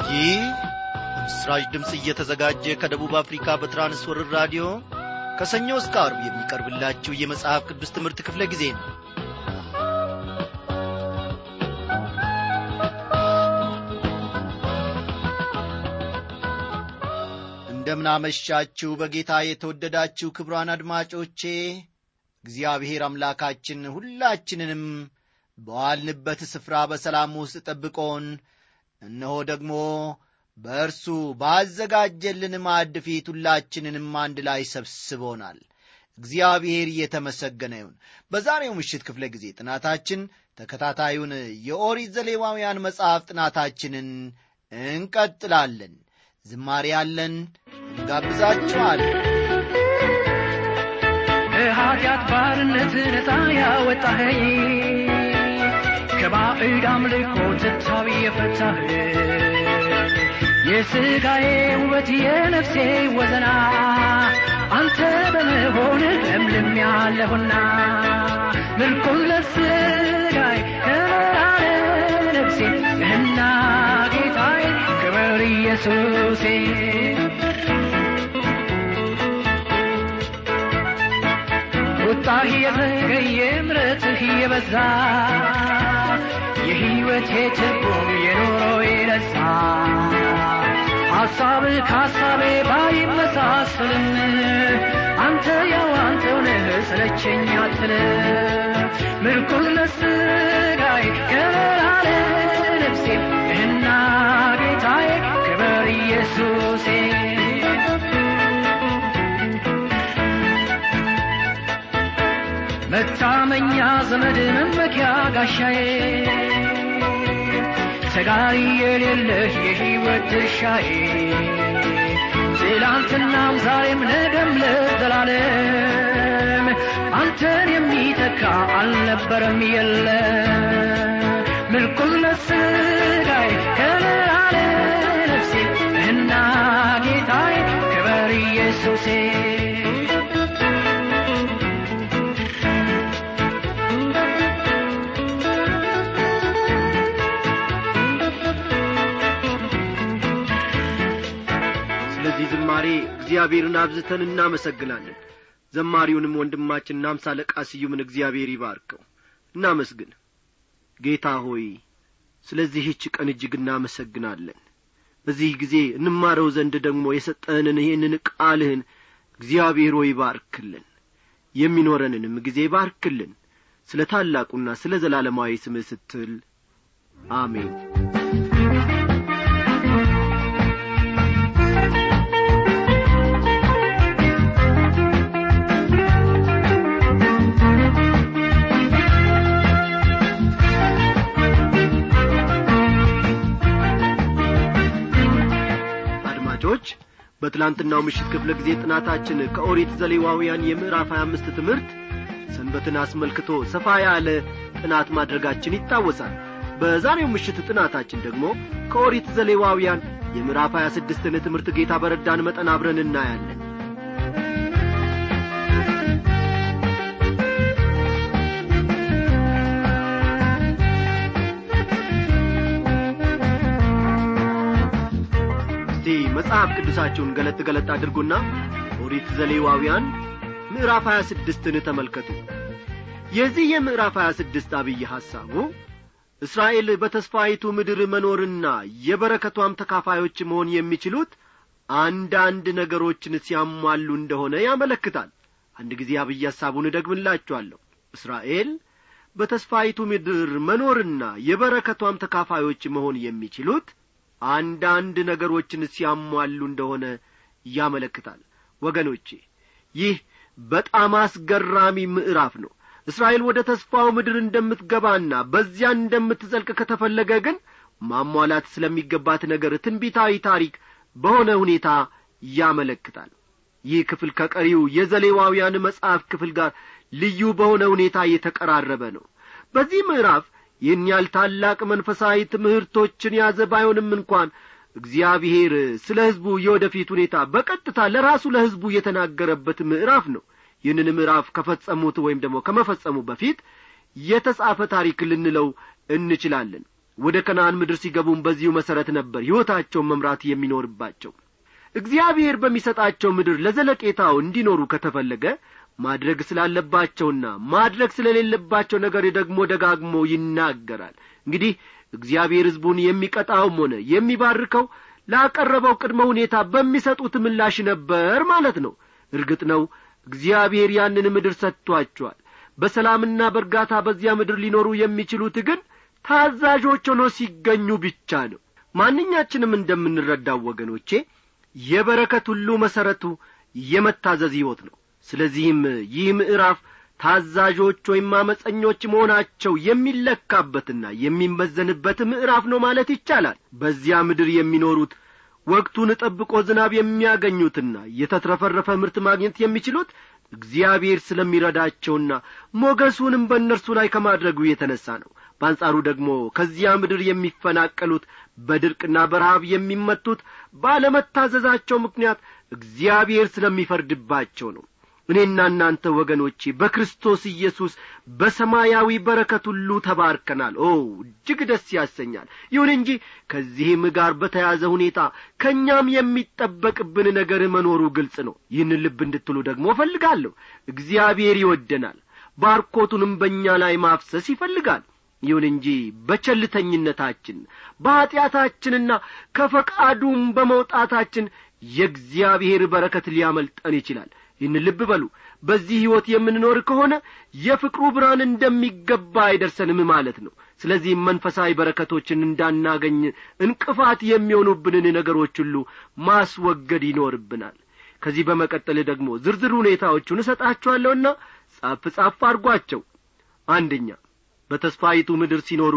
ይህ በምስራች ድምፅ እየተዘጋጀ ከደቡብ አፍሪካ በትራንስወርር ራዲዮ ከሰኞ እስከ አርብ የሚቀርብላችሁ የመጽሐፍ ቅዱስ ትምህርት ክፍለ ጊዜ ነው እንደምናመሻችሁ በጌታ የተወደዳችሁ ክብሯን አድማጮቼ እግዚአብሔር አምላካችን ሁላችንንም በዋልንበት ስፍራ በሰላም ውስጥ ጠብቆን እነሆ ደግሞ በእርሱ ባዘጋጀልን ማዕድ ፊት ሁላችንንም አንድ ላይ ሰብስቦናል እግዚአብሔር እየተመሰገነ ይሁን በዛሬው ምሽት ክፍለ ጊዜ ጥናታችን ተከታታዩን የኦሪት ዘሌዋውያን መጽሐፍ ጥናታችንን እንቀጥላለን ዝማሬ ያለን እንጋብዛችኋለን ከኃጢአት ባርነት ነፃ ያወጣኸኝ ከባዕድ አምልኮ ትታዊ የፈታህ የሥጋዬ ውበት የነፍሴ ወዘና አንተ በመሆንህ ለምልም ያለሁና ምርኩዝ ለሥጋይ ከበራለ ነፍሴ ነህና ጌታዬ ክብር ኢየሱሴ ቁጣህ የዘገየ ምረትህ የበዛ የሕይወቴ ትርጉም የኖሮዬ ደስታ ሐሳብህ ከሐሳቤ ባይመሳሰልም አንተ ያው አንተው ነህ ስለቸኝ አትልም ምርኩዝ ለሥጋዬ ከበራለ ነፍሴ እና ጌታዬ ክበር ኢየሱሴ መታመኛ ዘመድ መመኪያ ጋሻዬ ተጋሪ የሌለህ የሕይወት ድርሻዬ ትላንትናም ዛሬም ነገም ለዘላለም አንተን የሚተካ አልነበረም የለ ምርኩዝ ለሥጋዬ ከለላለ ነፍሴ እና ጌታዬ ክበር ኢየሱሴ ስለዚህ ዝማሬ እግዚአብሔርን አብዝተን እናመሰግናለን ዘማሪውንም ወንድማችን አምሳ አለቃ ስዩምን እግዚአብሔር ይባርከው እናመስግን ጌታ ሆይ ስለዚህች ቀን እጅግ እናመሰግናለን በዚህ ጊዜ እንማረው ዘንድ ደግሞ የሰጠንን ይህንን ቃልህን እግዚአብሔር ሆይ ባርክልን የሚኖረንንም ጊዜ ባርክልን ስለ ታላቁና ስለ ዘላለማዊ ስምህ ስትል አሜን አድማጮች በትላንትናው ምሽት ክፍለ ጊዜ ጥናታችን ከኦሪት ዘሌዋውያን የምዕራፍ 25 ትምህርት ሰንበትን አስመልክቶ ሰፋ ያለ ጥናት ማድረጋችን ይታወሳል በዛሬው ምሽት ጥናታችን ደግሞ ከኦሪት ዘሌዋውያን የምዕራፍ 26ን ትምህርት ጌታ በረዳን መጠን አብረን እናያለን እስቲ መጽሐፍ ቅዱሳችሁን ገለጥ ገለጥ አድርጉና ኦሪት ዘሌዋውያን ምዕራፍ 26ን ተመልከቱ የዚህ የምዕራፍ 26 አብይ ሐሳቡ እስራኤል በተስፋይቱ ምድር መኖርና የበረከቷም ተካፋዮች መሆን የሚችሉት አንዳንድ ነገሮችን ሲያሟሉ እንደሆነ ያመለክታል አንድ ጊዜ አብይ ሐሳቡን እደግምላችኋለሁ እስራኤል በተስፋይቱ ምድር መኖርና የበረከቷም ተካፋዮች መሆን የሚችሉት አንዳንድ ነገሮችን ሲያሟሉ እንደሆነ ያመለክታል ወገኖቼ ይህ በጣም አስገራሚ ምዕራፍ ነው እስራኤል ወደ ተስፋው ምድር እንደምትገባና በዚያ እንደምትዘልቅ ከተፈለገ ግን ማሟላት ስለሚገባት ነገር ትንቢታዊ ታሪክ በሆነ ሁኔታ ያመለክታል ይህ ክፍል ከቀሪው የዘሌዋውያን መጽሐፍ ክፍል ጋር ልዩ በሆነ ሁኔታ የተቀራረበ ነው በዚህ ምዕራፍ ይህን ያህል ታላቅ መንፈሳዊ ትምህርቶችን ያዘ ባይሆንም እንኳን እግዚአብሔር ስለ ሕዝቡ የወደፊት ሁኔታ በቀጥታ ለራሱ ለሕዝቡ የተናገረበት ምዕራፍ ነው ይህንን ምዕራፍ ከፈጸሙት ወይም ደግሞ ከመፈጸሙ በፊት የተጻፈ ታሪክ ልንለው እንችላለን ወደ ከነአን ምድር ሲገቡም በዚሁ መሠረት ነበር ሕይወታቸውን መምራት የሚኖርባቸው እግዚአብሔር በሚሰጣቸው ምድር ለዘለቄታው እንዲኖሩ ከተፈለገ ማድረግ ስላለባቸውና ማድረግ ስለሌለባቸው ነገር ደግሞ ደጋግሞ ይናገራል እንግዲህ እግዚአብሔር ሕዝቡን የሚቀጣውም ሆነ የሚባርከው ላቀረበው ቅድመ ሁኔታ በሚሰጡት ምላሽ ነበር ማለት ነው እርግጥ ነው እግዚአብሔር ያንን ምድር ሰጥቶአቸዋል በሰላምና በእርጋታ በዚያ ምድር ሊኖሩ የሚችሉት ግን ታዛዦች ሆኖ ሲገኙ ብቻ ነው ማንኛችንም እንደምንረዳው ወገኖቼ የበረከት ሁሉ መሠረቱ የመታዘዝ ሕይወት ነው ስለዚህም ይህ ምዕራፍ ታዛዦች ወይም አመፀኞች መሆናቸው የሚለካበትና የሚመዘንበት ምዕራፍ ነው ማለት ይቻላል በዚያ ምድር የሚኖሩት ወቅቱን ጠብቆ ዝናብ የሚያገኙትና የተትረፈረፈ ምርት ማግኘት የሚችሉት እግዚአብሔር ስለሚረዳቸውና ሞገሱንም በእነርሱ ላይ ከማድረጉ የተነሣ ነው በአንጻሩ ደግሞ ከዚያ ምድር የሚፈናቀሉት በድርቅና በረሃብ የሚመቱት ባለመታዘዛቸው ምክንያት እግዚአብሔር ስለሚፈርድባቸው ነው እኔና እናንተ ወገኖቼ በክርስቶስ ኢየሱስ በሰማያዊ በረከት ሁሉ ተባርከናል ኦ እጅግ ደስ ያሰኛል ይሁን እንጂ ከዚህም ጋር በተያዘ ሁኔታ ከእኛም የሚጠበቅብን ነገር መኖሩ ግልጽ ነው ይህን ልብ እንድትሉ ደግሞ እፈልጋለሁ እግዚአብሔር ይወደናል ባርኮቱንም በእኛ ላይ ማፍሰስ ይፈልጋል ይሁን እንጂ በቸልተኝነታችን በኀጢአታችንና ከፈቃዱም በመውጣታችን የእግዚአብሔር በረከት ሊያመልጠን ይችላል ይህን ልብ በሉ በዚህ ሕይወት የምንኖር ከሆነ የፍቅሩ ብርሃን እንደሚገባ አይደርሰንም ማለት ነው ስለዚህም መንፈሳዊ በረከቶችን እንዳናገኝ እንቅፋት የሚሆኑብንን ነገሮች ሁሉ ማስወገድ ይኖርብናል ከዚህ በመቀጠል ደግሞ ዝርዝር ሁኔታዎቹን እሰጣችኋለሁና ጻፍ ጻፍ አድርጓቸው አንደኛ በተስፋይቱ ምድር ሲኖሩ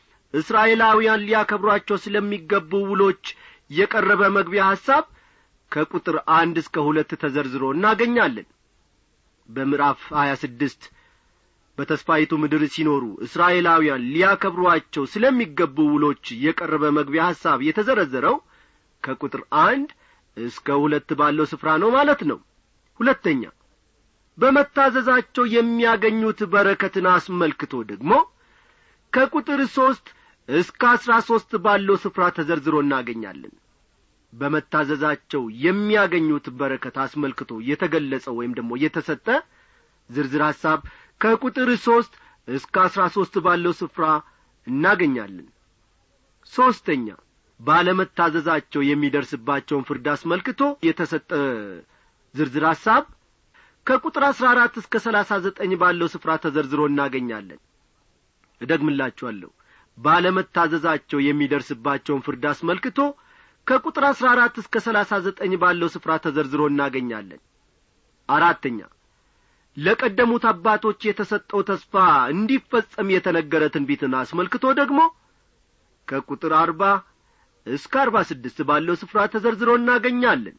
እስራኤላውያን ሊያከብሯቸው ስለሚገቡ ውሎች የቀረበ መግቢያ ሐሳብ ከቁጥር አንድ እስከ ሁለት ተዘርዝሮ እናገኛለን በምዕራፍ ሀያ ስድስት በተስፋይቱ ምድር ሲኖሩ እስራኤላውያን ሊያከብሯቸው ስለሚገቡ ውሎች የቀረበ መግቢያ ሐሳብ የተዘረዘረው ከቁጥር አንድ እስከ ሁለት ባለው ስፍራ ነው ማለት ነው ሁለተኛ በመታዘዛቸው የሚያገኙት በረከትን አስመልክቶ ደግሞ ከቁጥር ሦስት እስከ አሥራ ሦስት ባለው ስፍራ ተዘርዝሮ እናገኛለን በመታዘዛቸው የሚያገኙት በረከት አስመልክቶ የተገለጸ ወይም ደግሞ የተሰጠ ዝርዝር ሐሳብ ከቁጥር ሦስት እስከ አሥራ ሦስት ባለው ስፍራ እናገኛለን ሦስተኛ ባለመታዘዛቸው የሚደርስባቸውን ፍርድ አስመልክቶ የተሰጠ ዝርዝር ሐሳብ ከቁጥር አሥራ አራት እስከ ሰላሳ ዘጠኝ ባለው ስፍራ ተዘርዝሮ እናገኛለን እደግምላችኋለሁ ባለመታዘዛቸው የሚደርስባቸውን ፍርድ አስመልክቶ ከቁጥር አሥራ አራት እስከ ሰላሳ ዘጠኝ ባለው ስፍራ ተዘርዝሮ እናገኛለን አራተኛ ለቀደሙት አባቶች የተሰጠው ተስፋ እንዲፈጸም የተነገረ ትንቢትን አስመልክቶ ደግሞ ከቁጥር አርባ እስከ አርባ ስድስት ባለው ስፍራ ተዘርዝሮ እናገኛለን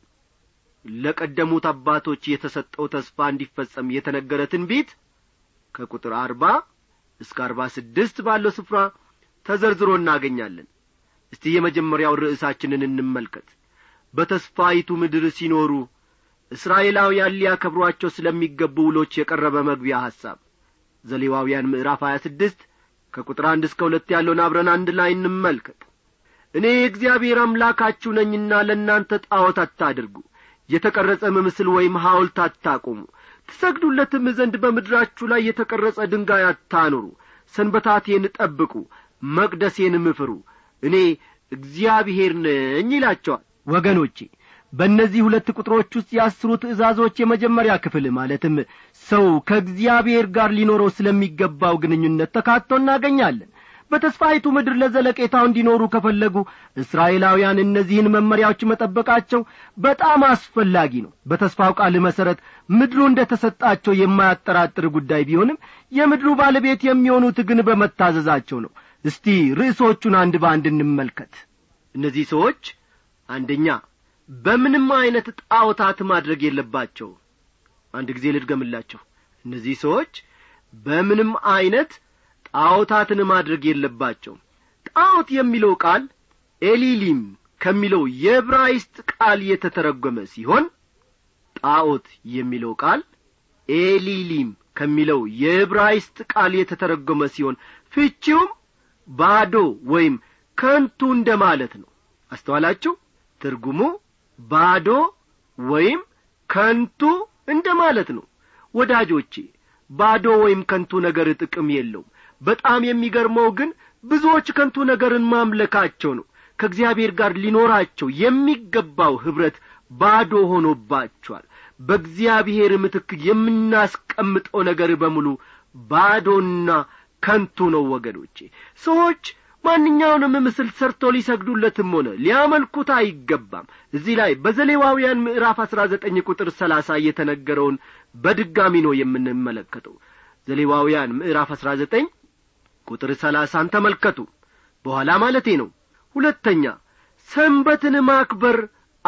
ለቀደሙት አባቶች የተሰጠው ተስፋ እንዲፈጸም የተነገረ ትንቢት ከቁጥር አርባ እስከ አርባ ስድስት ባለው ስፍራ ተዘርዝሮ እናገኛለን እስቲ የመጀመሪያው ርዕሳችንን እንመልከት በተስፋይቱ ምድር ሲኖሩ እስራኤላውያን ሊያከብሯቸው ስለሚገቡ ውሎች የቀረበ መግቢያ ሐሳብ ዘሌዋውያን ምዕራፍ ሀያ ስድስት ከቁጥር አንድ እስከ ሁለት ያለውን አብረን አንድ ላይ እንመልከት እኔ እግዚአብሔር አምላካችሁ ነኝና ለእናንተ ጣዖት አታድርጉ የተቀረጸም ምስል ወይም ሐውልት አታቁሙ ትሰግዱለትም ዘንድ በምድራችሁ ላይ የተቀረጸ ድንጋይ አታኑሩ ሰንበታቴን ጠብቁ መቅደሴንም ፍሩ እኔ እግዚአብሔር ነኝ ይላቸዋል ወገኖቼ በእነዚህ ሁለት ቁጥሮች ውስጥ የአስሩ ትእዛዞች የመጀመሪያ ክፍል ማለትም ሰው ከእግዚአብሔር ጋር ሊኖረው ስለሚገባው ግንኙነት ተካቶ እናገኛለን በተስፋይቱ ምድር ለዘለቄታው እንዲኖሩ ከፈለጉ እስራኤላውያን እነዚህን መመሪያዎች መጠበቃቸው በጣም አስፈላጊ ነው በተስፋው ቃል መሠረት ምድሩ እንደ ተሰጣቸው የማያጠራጥር ጉዳይ ቢሆንም የምድሩ ባለቤት የሚሆኑት ግን በመታዘዛቸው ነው እስቲ ርዕሶቹን አንድ በአንድ እንመልከት እነዚህ ሰዎች አንደኛ በምንም ዐይነት ጣዖታት ማድረግ የለባቸው አንድ ጊዜ ልድገምላቸው እነዚህ ሰዎች በምንም ዐይነት ጣዖታትን ማድረግ የለባቸው ጣዖት የሚለው ቃል ኤሊሊም ከሚለው የዕብራይስጥ ቃል የተተረጐመ ሲሆን ጣዖት የሚለው ቃል ኤሊሊም ከሚለው የዕብራይስጥ ቃል የተተረጐመ ሲሆን ፍቺውም ባዶ ወይም ከንቱ እንደ ማለት ነው አስተዋላችሁ ትርጉሙ ባዶ ወይም ከንቱ እንደ ማለት ነው ወዳጆቼ ባዶ ወይም ከንቱ ነገር ጥቅም የለውም በጣም የሚገርመው ግን ብዙዎች ከንቱ ነገርን ማምለካቸው ነው ከእግዚአብሔር ጋር ሊኖራቸው የሚገባው ኅብረት ባዶ ሆኖባቸዋል በእግዚአብሔር ምትክ የምናስቀምጠው ነገር በሙሉ ባዶና ከንቱ ነው ወገኖቼ ሰዎች ማንኛውንም ምስል ሰርቶ ሊሰግዱለትም ሆነ ሊያመልኩት አይገባም እዚህ ላይ በዘሌዋውያን ምዕራፍ አሥራ ዘጠኝ ቁጥር ሰላሳ የተነገረውን በድጋሚ ነው የምንመለከተው ዘሌዋውያን ምዕራፍ አሥራ ዘጠኝ ቁጥር ሰላሳን ተመልከቱ በኋላ ማለቴ ነው ሁለተኛ ሰንበትን ማክበር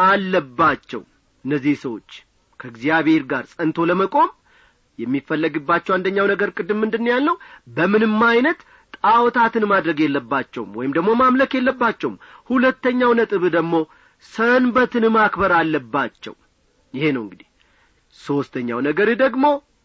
አለባቸው እነዚህ ሰዎች ከእግዚአብሔር ጋር ጸንቶ ለመቆም የሚፈለግባቸው አንደኛው ነገር ቅድም ምንድን ያለው በምንም አይነት ጣዖታትን ማድረግ የለባቸውም ወይም ደግሞ ማምለክ የለባቸውም ሁለተኛው ነጥብ ደግሞ ሰንበትን ማክበር አለባቸው ይሄ ነው እንግዲህ ሦስተኛው ነገር ደግሞ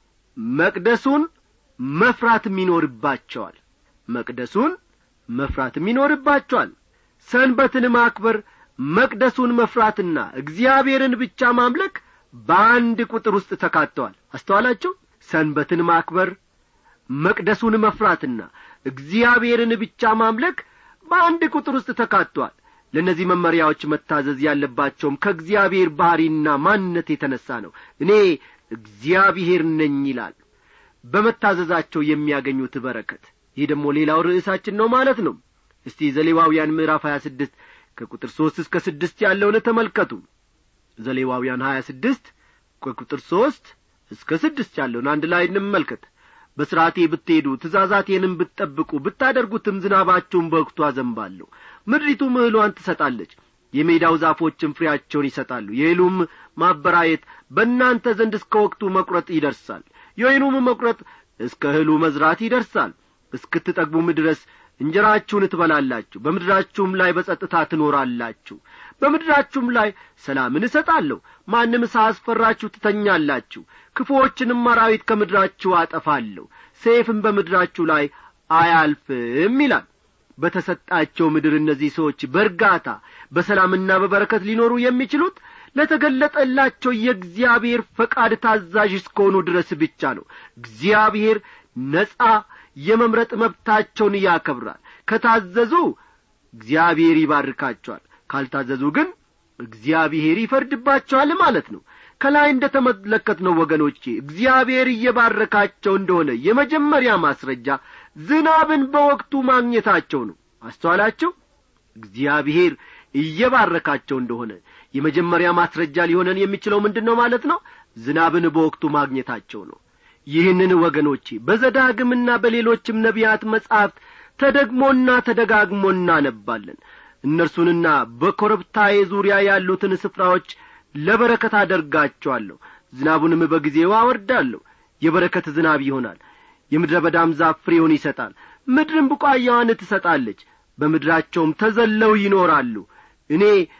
መቅደሱን መፍራትም ይኖርባቸዋል መቅደሱን መፍራትም ይኖርባቸዋል ሰንበትን ማክበር መቅደሱን መፍራትና እግዚአብሔርን ብቻ ማምለክ በአንድ ቁጥር ውስጥ ተካተዋል አስተዋላችሁ ሰንበትን ማክበር መቅደሱን መፍራትና እግዚአብሔርን ብቻ ማምለክ በአንድ ቁጥር ውስጥ ተካቷል ለእነዚህ መመሪያዎች መታዘዝ ያለባቸውም ከእግዚአብሔር ባሕሪና ማንነት የተነሣ ነው እኔ እግዚአብሔር ነኝ ይላል በመታዘዛቸው የሚያገኙት በረከት ይህ ደግሞ ሌላው ርዕሳችን ነው ማለት ነው እስቲ ዘሌዋውያን ምዕራፍ ሀያ ስድስት ከቁጥር ሦስት እስከ ስድስት ያለውን ተመልከቱ ዘሌዋውያን ሀያ ስድስት ከቁጥር ሦስት እስከ ስድስት ያለውን አንድ ላይ እንመልከት በሥርዓቴ ብትሄዱ ትእዛዛቴንም ብትጠብቁ ብታደርጉትም ዝናባችሁን በወቅቱ አዘንባለሁ ምድሪቱም እህሏን ትሰጣለች የሜዳው ዛፎችም ፍሬያቸውን ይሰጣሉ የእህሉም ማበራየት በእናንተ ዘንድ እስከ ወቅቱ መቁረጥ ይደርሳል የወይኑም መቁረጥ እስከ እህሉ መዝራት ይደርሳል እስክትጠግቡም ድረስ እንጀራችሁን ትበላላችሁ በምድራችሁም ላይ በጸጥታ ትኖራላችሁ በምድራችሁም ላይ ሰላምን እሰጣለሁ ማንም ሳያስፈራችሁ ትተኛላችሁ ክፉዎችንም አራዊት ከምድራችሁ አጠፋለሁ ሰይፍም በምድራችሁ ላይ አያልፍም ይላል በተሰጣቸው ምድር እነዚህ ሰዎች በእርጋታ በሰላምና በበረከት ሊኖሩ የሚችሉት ለተገለጠላቸው የእግዚአብሔር ፈቃድ ታዛዥ እስከሆኑ ድረስ ብቻ ነው እግዚአብሔር ነጻ የመምረጥ መብታቸውን ያከብራል ከታዘዙ እግዚአብሔር ይባርካቸዋል ካልታዘዙ ግን እግዚአብሔር ይፈርድባቸዋል ማለት ነው ከላይ እንደ ተመለከትነው ወገኖቼ እግዚአብሔር እየባረካቸው እንደሆነ የመጀመሪያ ማስረጃ ዝናብን በወቅቱ ማግኘታቸው ነው አስተዋላችሁ እግዚአብሔር እየባረካቸው እንደሆነ የመጀመሪያ ማስረጃ ሊሆነን የሚችለው ምንድን ነው ማለት ነው ዝናብን በወቅቱ ማግኘታቸው ነው ይህንን ወገኖቼ በዘዳግምና በሌሎችም ነቢያት መጻሕፍት ተደግሞና ተደጋግሞ እናነባለን እነርሱንና በኮረብታዬ ዙሪያ ያሉትን ስፍራዎች ለበረከት አደርጋቸዋለሁ ዝናቡንም በጊዜው አወርዳለሁ የበረከት ዝናብ ይሆናል የምድረ በዳም ዛፍ ፍሬውን ይሰጣል ምድርም ቡቃያዋን ትሰጣለች በምድራቸውም ተዘለው ይኖራሉ እኔ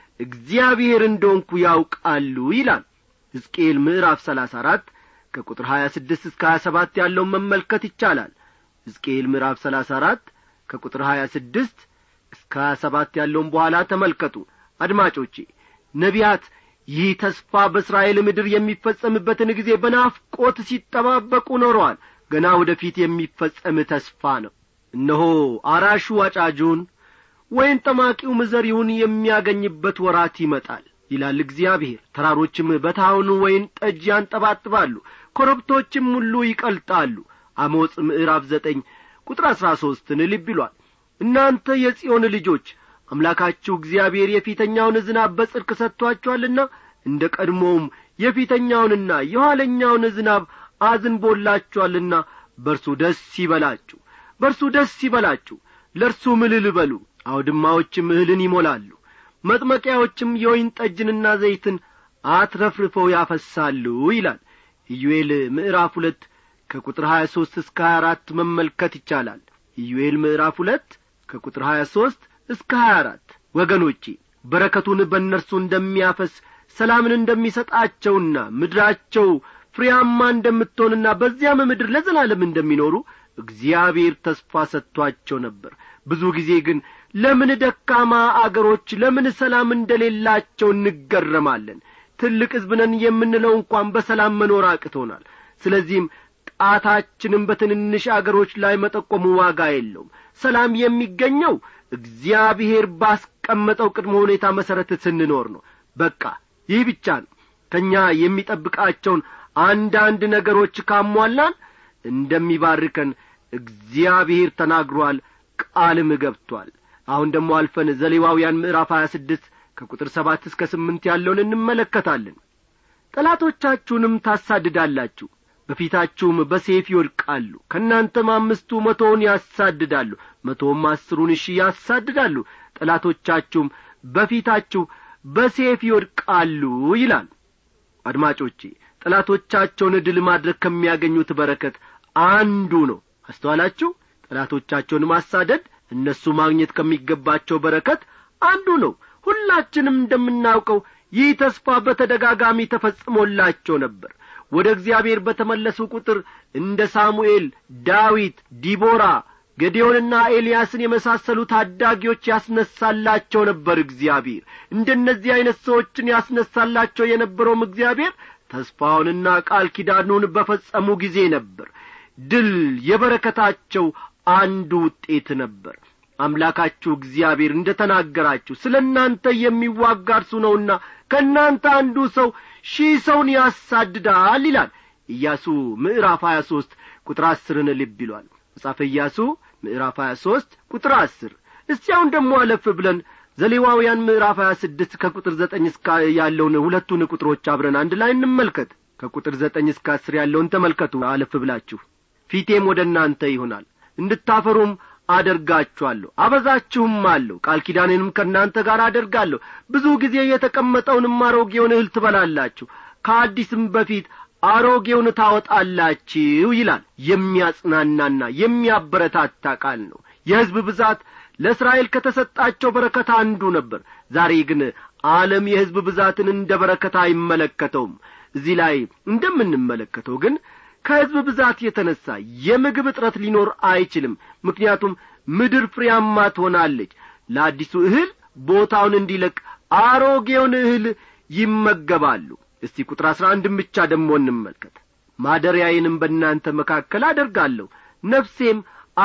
እግዚአብሔር እንደሆንኩ ያውቃሉ ይላል ሕዝቅኤል ምዕራፍ ሰላሳ አራት ከቁጥር ሀያ ስድስት እስከ ሀያ ሰባት ያለውን መመልከት ይቻላል ሕዝቅኤል ምዕራፍ ሰላሳ አራት ከቁጥር ሀያ ስድስት እስከ ሀያ ሰባት ያለውን በኋላ ተመልከቱ አድማጮቼ ነቢያት ይህ ተስፋ በእስራኤል ምድር የሚፈጸምበትን ጊዜ በናፍቆት ሲጠባበቁ ኖረዋል ገና ወደፊት የሚፈጸም ተስፋ ነው እነሆ አራሹ አጫጁን ወይን ጠማቂውም ዘሪውን የሚያገኝበት ወራት ይመጣል ይላል እግዚአብሔር ተራሮችም በታውኑ ወይን ጠጅ ያንጠባጥባሉ ኮረብቶችም ሁሉ ይቀልጣሉ አሞጽ ምዕራፍ ዘጠኝ ቁጥር አሥራ ሦስትን ልብ ይሏል እናንተ የጽዮን ልጆች አምላካችሁ እግዚአብሔር የፊተኛውን ዝናብ በጽድቅ ሰጥቶአችኋልና እንደ ቀድሞውም የፊተኛውንና የኋለኛውን ዝናብ አዝንቦላችኋልና በርሱ ደስ ይበላችሁ በርሱ ደስ ይበላችሁ ለእርሱ ምልል በሉ አውድማዎችም እህልን ይሞላሉ መጥመቂያዎችም የወይን ጠጅንና ዘይትን አትረፍርፈው ያፈሳሉ ይላል ኢዩኤል ምዕራፍ ሁለት ከቁጥር ሀያ ሦስት እስከ ሀያ አራት መመልከት ይቻላል ኢዩኤል ምዕራፍ ሁለት ከቁጥር ሀያ ሦስት እስከ ሀያ አራት ወገኖቼ በረከቱን በእነርሱ እንደሚያፈስ ሰላምን እንደሚሰጣቸውና ምድራቸው ፍሬያማ እንደምትሆንና በዚያም ምድር ለዘላለም እንደሚኖሩ እግዚአብሔር ተስፋ ሰጥቷቸው ነበር ብዙ ጊዜ ግን ለምን ደካማ አገሮች ለምን ሰላም እንደሌላቸው እንገረማለን ትልቅ ሕዝብ ነን የምንለው እንኳን በሰላም መኖር አቅቶናል ስለዚህም ጣታችንም በትንንሽ አገሮች ላይ መጠቆሙ ዋጋ የለውም ሰላም የሚገኘው እግዚአብሔር ባስቀመጠው ቅድመ ሁኔታ መሠረት ስንኖር ነው በቃ ይህ ብቻ ነው ከእኛ የሚጠብቃቸውን አንዳንድ ነገሮች ካሟላን እንደሚባርከን እግዚአብሔር ተናግሯል ቃልም ገብቷል አሁን ደግሞ አልፈን ዘሌዋውያን ምዕራፍ ሀያ ስድስት ከቁጥር ሰባት እስከ ስምንት ያለውን እንመለከታለን ጠላቶቻችሁንም ታሳድዳላችሁ በፊታችሁም በሴፍ ይወድቃሉ ከእናንተም አምስቱ መቶውን ያሳድዳሉ መቶውም አስሩን እሺ ያሳድዳሉ ጠላቶቻችሁም በፊታችሁ በሴፍ ይወድቃሉ ይላል አድማጮቼ ጠላቶቻቸውን ድል ማድረግ ከሚያገኙት በረከት አንዱ ነው አስተዋላችሁ ጠላቶቻቸውን ማሳደድ እነሱ ማግኘት ከሚገባቸው በረከት አንዱ ነው ሁላችንም እንደምናውቀው ይህ ተስፋ በተደጋጋሚ ተፈጽሞላቸው ነበር ወደ እግዚአብሔር በተመለሱ ቁጥር እንደ ሳሙኤል ዳዊት ዲቦራ ገዴዮንና ኤልያስን የመሳሰሉ ታዳጊዎች ያስነሳላቸው ነበር እግዚአብሔር እንደነዚህ ዐይነት ሰዎችን ያስነሳላቸው የነበረውም እግዚአብሔር ተስፋውንና ቃል ኪዳኑን በፈጸሙ ጊዜ ነበር ድል የበረከታቸው አንዱ ውጤት ነበር አምላካችሁ እግዚአብሔር እንደ ተናገራችሁ ስለ እናንተ የሚዋጋ እርሱ ነውና ከእናንተ አንዱ ሰው ሺህ ሰውን ያሳድዳል ይላል ኢያሱ ምዕራፍ ሀያ ሦስት ቁጥር አስርን ልብ ይሏል መጽሐፈ ኢያሱ ምዕራፍ ሀያ ሦስት ቁጥር አስር እስቲ አሁን ደግሞ አለፍ ብለን ዘሌዋውያን ምዕራፍ ሀያ ስድስት ከቁጥር ዘጠኝ እስከ ያለውን ሁለቱን ቁጥሮች አብረን አንድ ላይ እንመልከት ከቁጥር ዘጠኝ እስከ አስር ያለውን ተመልከቱ አለፍ ብላችሁ ፊቴም ወደ እናንተ ይሆናል እንድታፈሩም አደርጋችኋለሁ አበዛችሁም አለሁ ቃል ኪዳኔንም ከእናንተ ጋር አደርጋለሁ ብዙ ጊዜ የተቀመጠውንም አሮጌውን እህል ትበላላችሁ ከአዲስም በፊት አሮጌውን ታወጣላችሁ ይላል የሚያጽናናና የሚያበረታታ ቃል ነው የሕዝብ ብዛት ለእስራኤል ከተሰጣቸው በረከት አንዱ ነበር ዛሬ ግን ዓለም የሕዝብ ብዛትን እንደ በረከት አይመለከተውም እዚህ ላይ እንደምንመለከተው ግን ከሕዝብ ብዛት የተነሣ የምግብ እጥረት ሊኖር አይችልም ምክንያቱም ምድር ፍሬያማ ትሆናለች ለአዲሱ እህል ቦታውን እንዲለቅ አሮጌውን እህል ይመገባሉ እስቲ ቁጥር አሥራ አንድን ብቻ ደግሞ እንመልከት ማደሪያዬንም በእናንተ መካከል አደርጋለሁ ነፍሴም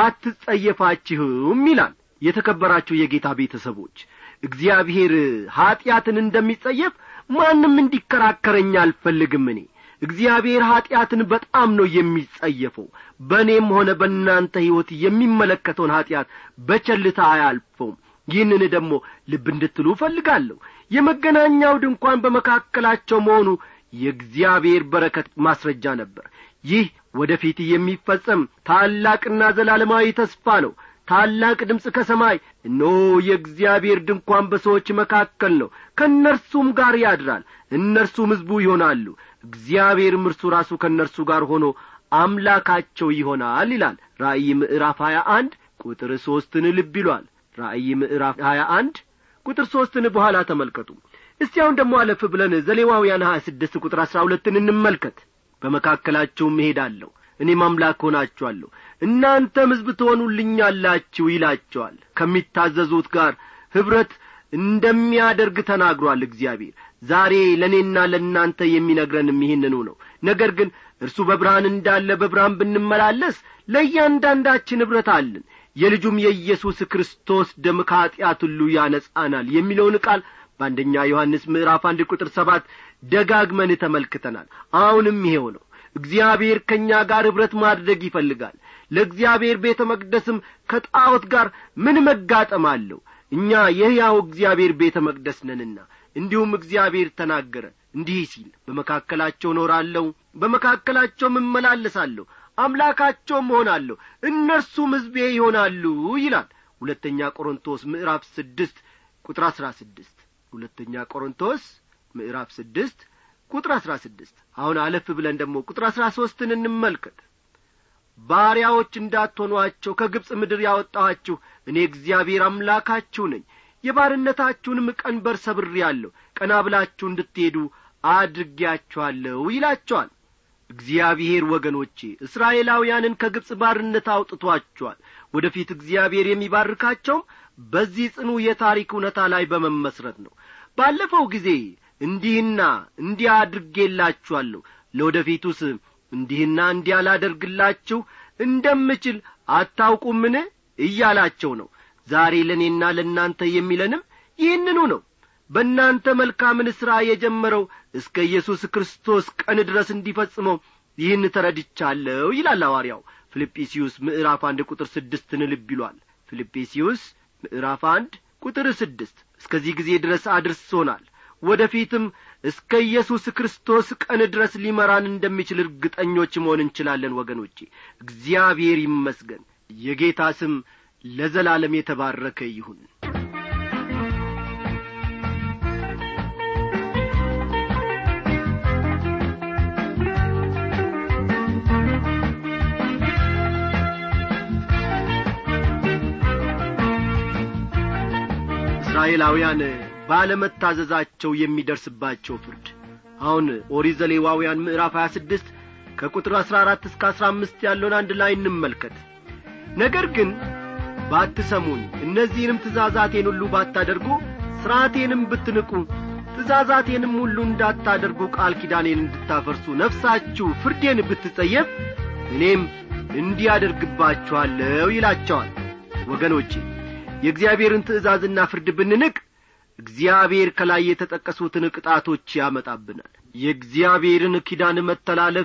አትጸየፋችሁም ይላል የተከበራችሁ የጌታ ቤተሰቦች እግዚአብሔር ኀጢአትን እንደሚጸየፍ ማንም እንዲከራከረኝ አልፈልግም እኔ እግዚአብሔር ኀጢአትን በጣም ነው የሚጸየፈው በእኔም ሆነ በእናንተ ሕይወት የሚመለከተውን ኀጢአት በቸልታ አያልፈውም ይህንን ደግሞ ልብ እንድትሉ እፈልጋለሁ የመገናኛው ድንኳን በመካከላቸው መሆኑ የእግዚአብሔር በረከት ማስረጃ ነበር ይህ ወደ ፊት የሚፈጸም ታላቅና ዘላለማዊ ተስፋ ነው ታላቅ ድምፅ ከሰማይ እነሆ የእግዚአብሔር ድንኳን በሰዎች መካከል ነው ከእነርሱም ጋር ያድራል እነርሱም ሕዝቡ ይሆናሉ እግዚአብሔርም እርሱ ራሱ ከእነርሱ ጋር ሆኖ አምላካቸው ይሆናል ይላል ራእይ ምዕራፍ ሀያ አንድ ቁጥር ሦስትን ልብ ይሏል ራእይ ምዕራፍ ሀያ አንድ ቁጥር ሦስትን በኋላ ተመልከቱ እስቲ አሁን ደግሞ አለፍ ብለን ዘሌዋውያን ሀያ ስድስት ቁጥር አሥራ ሁለትን እንመልከት በመካከላቸውም እሄዳለሁ እኔም አምላክ ሆናችኋለሁ እናንተም ሕዝብ ትሆኑልኛላችሁ ይላቸዋል ከሚታዘዙት ጋር ኅብረት እንደሚያደርግ ተናግሯል እግዚአብሔር ዛሬ ለእኔና ለእናንተ የሚነግረንም ይህንኑ ነው ነገር ግን እርሱ በብርሃን እንዳለ በብርሃን ብንመላለስ ለእያንዳንዳችን ኅብረት አለን የልጁም የኢየሱስ ክርስቶስ ደም ከኀጢአት ሁሉ ያነጻናል የሚለውን ቃል በአንደኛ ዮሐንስ ምዕራፍ አንድ ቁጥር ሰባት ደጋግመን ተመልክተናል አሁንም ይሄው ነው እግዚአብሔር ከእኛ ጋር ኅብረት ማድረግ ይፈልጋል ለእግዚአብሔር ቤተ መቅደስም ከጣዖት ጋር ምን መጋጠም አለው እኛ የሕያው እግዚአብሔር ቤተ መቅደስ ነንና እንዲሁም እግዚአብሔር ተናገረ እንዲህ ሲል በመካከላቸው እኖራለሁ በመካከላቸውም እመላለሳለሁ አምላካቸውም እሆናለሁ እነርሱም ሕዝቤ ይሆናሉ ይላል ሁለተኛ ቆሮንቶስ ምዕራፍ ስድስት ቁጥር አሥራ ስድስት ሁለተኛ ቆሮንቶስ ምዕራፍ ስድስት ቁጥር አሥራ ስድስት አሁን አለፍ ብለን ደግሞ ቁጥር አሥራ ሦስትን እንመልከት ባሪያዎች እንዳትሆኗቸው ከግብፅ ምድር ያወጣኋችሁ እኔ እግዚአብሔር አምላካችሁ ነኝ የባርነታችሁንም ቀንበር ሰብሬአለሁ ቀና ብላችሁ እንድትሄዱ አድርጌያችኋለሁ ይላቸዋል እግዚአብሔር ወገኖቼ እስራኤላውያንን ከግብፅ ባርነት አውጥቶአቸዋል ወደ ፊት እግዚአብሔር የሚባርካቸውም በዚህ ጽኑ የታሪክ እውነታ ላይ በመመስረት ነው ባለፈው ጊዜ እንዲህና እንዲያ አድርጌላችኋለሁ ለወደፊቱስ እንዲህና እንዲያ ላደርግላችሁ እንደምችል አታውቁምን እያላቸው ነው ዛሬ ለእኔና ለእናንተ የሚለንም ይህንኑ ነው በእናንተ መልካምን ሥራ የጀመረው እስከ ኢየሱስ ክርስቶስ ቀን ድረስ እንዲፈጽመው ይህን ተረድቻለሁ ይላል ሐዋርያው ፊልጵስዩስ ምዕራፍ አንድ ቁጥር ስድስትን ልብ ይሏል ፊልጵስዩስ ምዕራፍ አንድ ቁጥር ስድስት እስከዚህ ጊዜ ድረስ አድርሶናል ወደ ፊትም እስከ ኢየሱስ ክርስቶስ ቀን ድረስ ሊመራን እንደሚችል እርግጠኞች መሆን እንችላለን ወገኖቼ እግዚአብሔር ይመስገን የጌታ ስም ለዘላለም የተባረከ ይሁን እስራኤላውያን ባለመታዘዛቸው የሚደርስባቸው ፍርድ አሁን ኦሪት ዘሌዋውያን ምዕራፍ ሀያ ስድስት ከቁጥር አሥራ አራት እስከ አሥራ አምስት ያለውን አንድ ላይ እንመልከት ነገር ግን ባትሰሙኝ እነዚህንም ትእዛዛቴን ሁሉ ባታደርጉ ሥርዓቴንም ብትንቁ ትእዛዛቴንም ሁሉ እንዳታደርጉ ቃል ኪዳኔን እንድታፈርሱ ነፍሳችሁ ፍርዴን ብትጸየፍ እኔም እንዲያደርግባችኋለሁ ይላቸዋል ወገኖቼ የእግዚአብሔርን ትእዛዝና ፍርድ ብንንቅ እግዚአብሔር ከላይ የተጠቀሱትን ቅጣቶች ያመጣብናል የእግዚአብሔርን ኪዳን መተላለፍ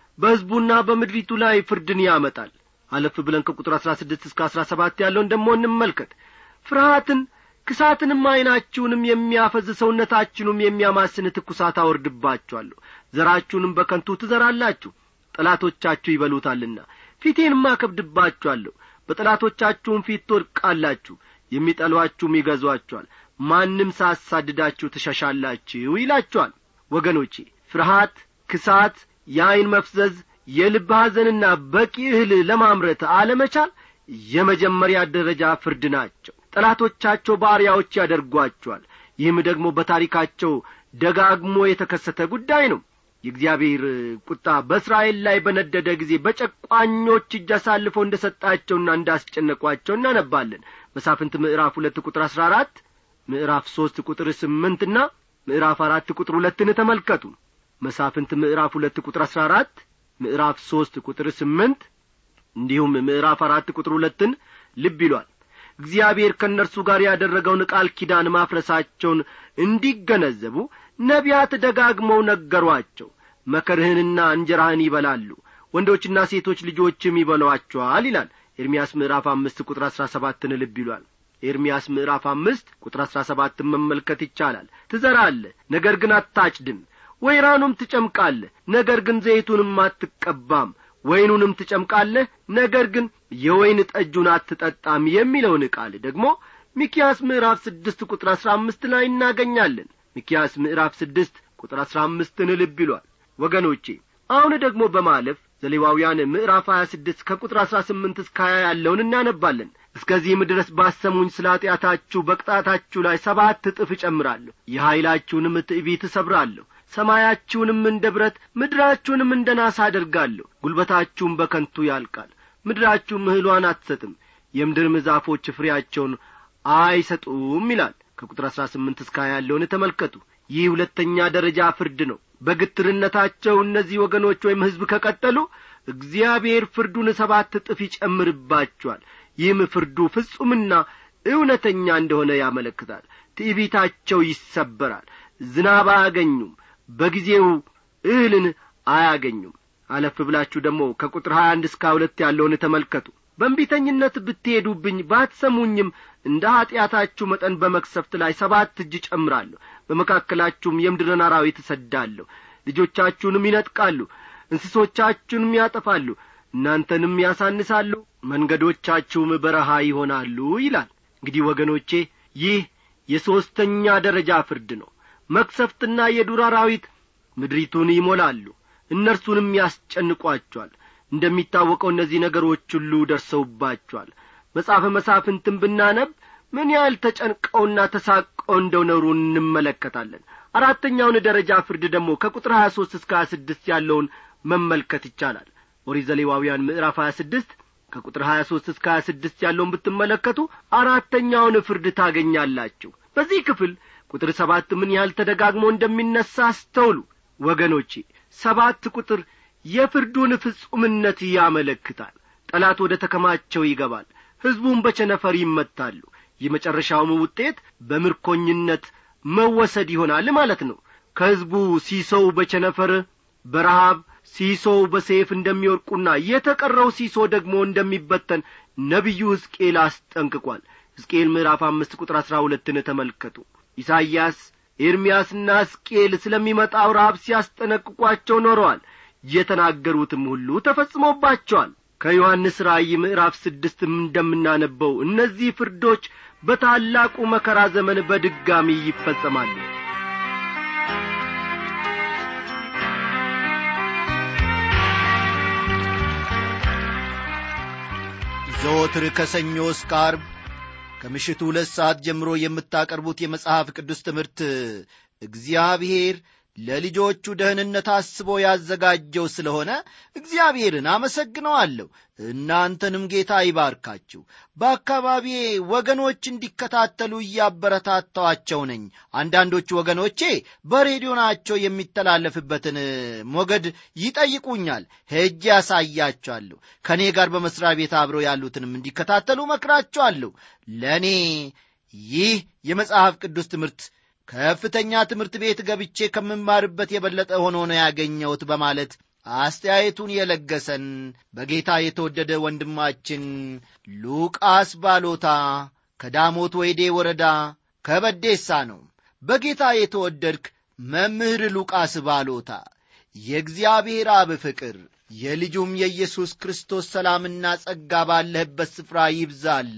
በሕዝቡና በምድሪቱ ላይ ፍርድን ያመጣል አለፍ ብለን ከቁጥር አሥራ ስድስት እስከ አሥራ ሰባት ያለውን ደሞ እንመልከት ፍርሃትን ክሳትንም ዐይናችሁንም የሚያፈዝ ሰውነታችሁንም የሚያማስን ትኩሳት አወርድባችኋለሁ ዘራችሁንም በከንቱ ትዘራላችሁ ጠላቶቻችሁ ይበሉታልና ፊቴንም አከብድባችኋለሁ በጠላቶቻችሁም ፊት ትወድቃላችሁ የሚጠሏችሁም ይገዟችኋል ማንም ሳሳድዳችሁ ትሸሻላችሁ ይላችኋል ወገኖቼ ፍርሃት ክሳት የዐይን መፍዘዝ የልብ ሐዘንና በቂ እህል ለማምረት አለመቻል የመጀመሪያ ደረጃ ፍርድ ናቸው ጠላቶቻቸው ባሪያዎች ያደርጓቸዋል ይህም ደግሞ በታሪካቸው ደጋግሞ የተከሰተ ጉዳይ ነው የእግዚአብሔር ቁጣ በእስራኤል ላይ በነደደ ጊዜ በጨቋኞች እጅ አሳልፎ እንደ ሰጣቸውና እንዳስጨነቋቸው እናነባለን መሳፍንት ምዕራፍ ሁለት ቁጥር አሥራ አራት ምዕራፍ ሦስት ቁጥር ስምንትና ምዕራፍ አራት ቁጥር ሁለትን ተመልከቱ መሳፍንት ምዕራፍ ሁለት ቁጥር አሥራ አራት ምዕራፍ ሦስት ቁጥር ስምንት እንዲሁም ምዕራፍ አራት ቁጥር ሁለትን ልብ ይሏል እግዚአብሔር ከእነርሱ ጋር ያደረገውን ቃል ኪዳን ማፍረሳቸውን እንዲገነዘቡ ነቢያት ደጋግመው ነገሯቸው መከርህንና እንጀራህን ይበላሉ ወንዶችና ሴቶች ልጆችም ይበሏቸዋል ይላል ኤርምያስ ምዕራፍ አምስት ቁጥር አሥራ ሰባትን ልብ ይሏል ኤርምያስ ምዕራፍ አምስት ቁጥር አሥራ ሰባትን መመልከት ይቻላል ትዘራለህ ነገር ግን አታጭድም ወይራኑም ትጨምቃለህ ነገር ግን ዘይቱንም አትቀባም ወይኑንም ትጨምቃለህ ነገር ግን የወይን ጠጁን አትጠጣም የሚለውን ቃል ደግሞ ሚኪያስ ምዕራፍ ስድስት ቁጥር አሥራ አምስት ላይ እናገኛለን ሚኪያስ ምዕራፍ ስድስት ቁጥር አሥራ አምስትን ልብ ይሏል ወገኖቼ አሁን ደግሞ በማለፍ ዘሌዋውያን ምዕራፍ ሀያ ስድስት ከቁጥር አሥራ ስምንት እስከ ሀያ ያለውን እናነባለን እስከዚህም ድረስ ባሰሙኝ ስለ ኀጢአታችሁ በቅጣታችሁ ላይ ሰባት እጥፍ እጨምራለሁ የኀይላችሁንም ትዕቢት እሰብራለሁ ሰማያችሁንም እንደ ብረት ምድራችሁንም እንደ ናስ አደርጋለሁ ጉልበታችሁም በከንቱ ያልቃል ምድራችሁም እህሏን አትሰጥም የምድርም ዛፎች ፍሬያቸውን አይሰጡም ይላል ከቁጥር አሥራ ስምንት እስከ ሀያ ያለውን ተመልከቱ ይህ ሁለተኛ ደረጃ ፍርድ ነው በግትርነታቸው እነዚህ ወገኖች ወይም ሕዝብ ከቀጠሉ እግዚአብሔር ፍርዱን ሰባት እጥፍ ይጨምርባቸዋል ይህም ፍርዱ ፍጹምና እውነተኛ እንደሆነ ያመለክታል ትዕቢታቸው ይሰበራል ዝናብ አያገኙም በጊዜው እህልን አያገኙም አለፍ ብላችሁ ደግሞ ከቁጥር ሀያ አንድ እስከ ሁለት ያለውን ተመልከቱ በእንቢተኝነት ብትሄዱብኝ ባትሰሙኝም እንደ ኀጢአታችሁ መጠን በመክሰፍት ላይ ሰባት እጅ ጨምራለሁ በመካከላችሁም የምድርን አራዊት እሰዳለሁ ልጆቻችሁንም ይነጥቃሉ እንስሶቻችሁንም ያጠፋሉ እናንተንም ያሳንሳሉ መንገዶቻችሁም በረሃ ይሆናሉ ይላል እንግዲህ ወገኖቼ ይህ የሦስተኛ ደረጃ ፍርድ ነው መክሰፍትና የዱር አራዊት ምድሪቱን ይሞላሉ እነርሱንም ያስጨንቋቸዋል እንደሚታወቀው እነዚህ ነገሮች ሁሉ ደርሰውባቸዋል መጽሐፈ መሳፍንትን ብናነብ ምን ያህል ተጨንቀውና ተሳቀው እንደው ነሩ እንመለከታለን አራተኛውን ደረጃ ፍርድ ደግሞ ከቁጥር ሀያ ሦስት እስከ ሀያ ስድስት ያለውን መመልከት ይቻላል ኦሪት ዘሌዋውያን ምዕራፍ ሀያ ስድስት ከቁጥር ሀያ ሦስት እስከ ሀያ ስድስት ያለውን ብትመለከቱ አራተኛውን ፍርድ ታገኛላችሁ በዚህ ክፍል ቁጥር ሰባት ምን ያህል ተደጋግሞ እንደሚነሣ አስተውሉ ወገኖቼ ሰባት ቁጥር የፍርዱን ፍጹምነት ያመለክታል ጠላት ወደ ተከማቸው ይገባል ሕዝቡም በቸነፈር ይመታሉ የመጨረሻውም ውጤት በምርኮኝነት መወሰድ ይሆናል ማለት ነው ከሕዝቡ ሲሶው በቸነፈር በረሃብ ሲሶው በሰይፍ እንደሚወድቁና የተቀረው ሲሶ ደግሞ እንደሚበተን ነቢዩ ሕዝቅኤል አስጠንቅቋል ሕዝቅኤል ምዕራፍ አምስት ቁጥር አሥራ ሁለትን ተመልከቱ ኢሳይያስ ኤርምያስና ሕዝቅኤል ስለሚመጣው ረሃብ ሲያስጠነቅቋቸው ኖረዋል የተናገሩትም ሁሉ ተፈጽሞባቸዋል ከዮሐንስ ራእይ ምዕራፍ ስድስትም እንደምናነበው እነዚህ ፍርዶች በታላቁ መከራ ዘመን በድጋሚ ይፈጸማሉ ዘወትር ከሰኞ እስከ አርብ ከምሽቱ ሁለት ሰዓት ጀምሮ የምታቀርቡት የመጽሐፍ ቅዱስ ትምህርት እግዚአብሔር ለልጆቹ ደህንነት አስቦ ያዘጋጀው ስለሆነ እግዚአብሔርን አመሰግነዋለሁ እናንተንም ጌታ ይባርካችሁ በአካባቢዬ ወገኖች እንዲከታተሉ እያበረታታዋቸው ነኝ አንዳንዶቹ ወገኖቼ በሬዲዮናቸው የሚተላለፍበትን ሞገድ ይጠይቁኛል ሄጄ ያሳያቸዋለሁ ከእኔ ጋር በመሥሪያ ቤት አብረው ያሉትንም እንዲከታተሉ መክራቸዋለሁ ለእኔ ይህ የመጽሐፍ ቅዱስ ትምህርት ከፍተኛ ትምህርት ቤት ገብቼ ከምማርበት የበለጠ ሆኖ ነው ያገኘሁት በማለት አስተያየቱን የለገሰን በጌታ የተወደደ ወንድማችን ሉቃስ ባሎታ ከዳሞት ወይዴ ወረዳ ከበዴሳ ነው በጌታ የተወደድክ መምህር ሉቃስ ባሎታ የእግዚአብሔር አብ ፍቅር የልጁም የኢየሱስ ክርስቶስ ሰላምና ጸጋ ባለህበት ስፍራ ይብዛል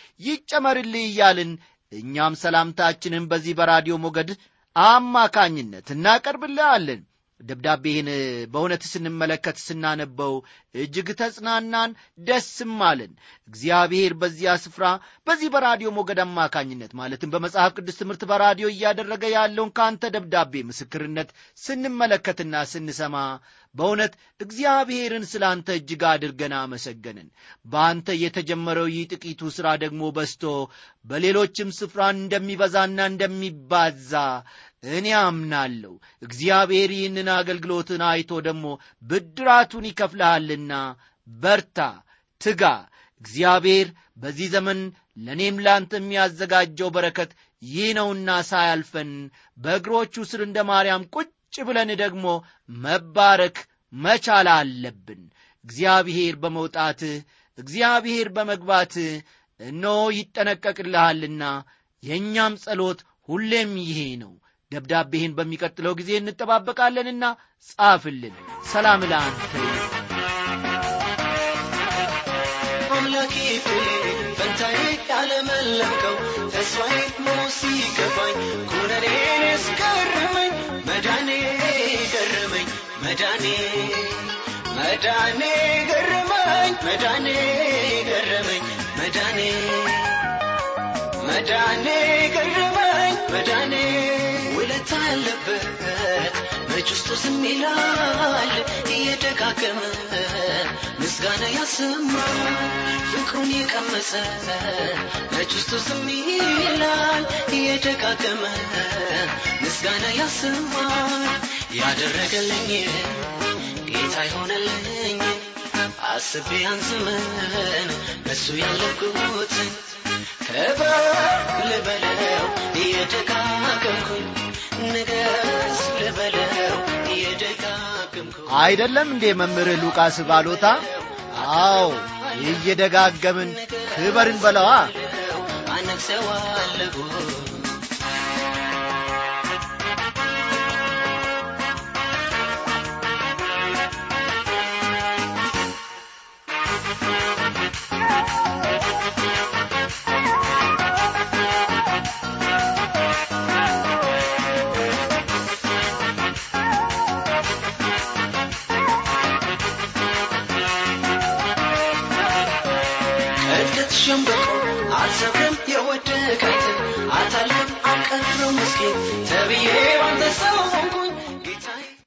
ይጨመርልህ እያልን እኛም ሰላምታችንን በዚህ በራዲዮ ሞገድ አማካኝነት እናቀርብልሃለን ደብዳቤህን በእውነት ስንመለከት ስናነበው እጅግ ተጽናናን ደስም አለን እግዚአብሔር በዚያ ስፍራ በዚህ በራዲዮ ሞገድ አማካኝነት ማለትም በመጽሐፍ ቅዱስ ትምህርት በራዲዮ እያደረገ ያለውን ከአንተ ደብዳቤ ምስክርነት ስንመለከትና ስንሰማ በእውነት እግዚአብሔርን ስለ አንተ እጅግ አድርገን አመሰገንን በአንተ የተጀመረው ይህ ጥቂቱ ሥራ ደግሞ በስቶ በሌሎችም ስፍራ እንደሚበዛና እንደሚባዛ እኔ አምናለሁ እግዚአብሔር ይህንን አገልግሎትን አይቶ ደግሞ ብድራቱን ይከፍልሃልና በርታ ትጋ እግዚአብሔር በዚህ ዘመን ለእኔም ላንተ የሚያዘጋጀው በረከት ይህ ነውና ሳያልፈን በእግሮቹ ስር እንደ ማርያም ቁጭ ብለን ደግሞ መባረክ መቻል አለብን እግዚአብሔር በመውጣትህ እግዚአብሔር በመግባትህ እነሆ ይጠነቀቅልሃልና የእኛም ጸሎት ሁሌም ይሄ ነው ደብዳቤህን በሚቀጥለው ጊዜ እንጠባበቃለንና ጻፍልን ሰላም ለአንተ አምላኬ ፈንታዬ ያለመለምከው ተስፋዬ ሞት ሲገባኝ ኩነኔን እስገረመኝ መዳኔ ገረመኝ መዳኔ መዳኔ ገረመኝ መዳኔ ገረመኝ መዳኔ መዳኔ ገረመኝ መዳኔ ውለታ ያለበት መች ውስጡ ዝም ይላል እየደጋገመ ምስጋና ያሰማል ፍቅሩን የቀመሰ መች ውስጡ ዝም ይላል እየደጋገመ ምስጋና ያሰማል ያደረገልኝ ጌታ ይሆነልኝ አስቤ ያን ዘመን በሱ ያለኩትን ክበር ልበለው እየደጋገምኩኝ ንገስ ልበለው እየደጋገምኩኝ አይደለም እንዴ መምህር ሉቃስ ባሎታ አዎ እየደጋገምን ክበርን በለዋ አነግሰዋለሁ እድገት ሸምበቆ አልሰብረ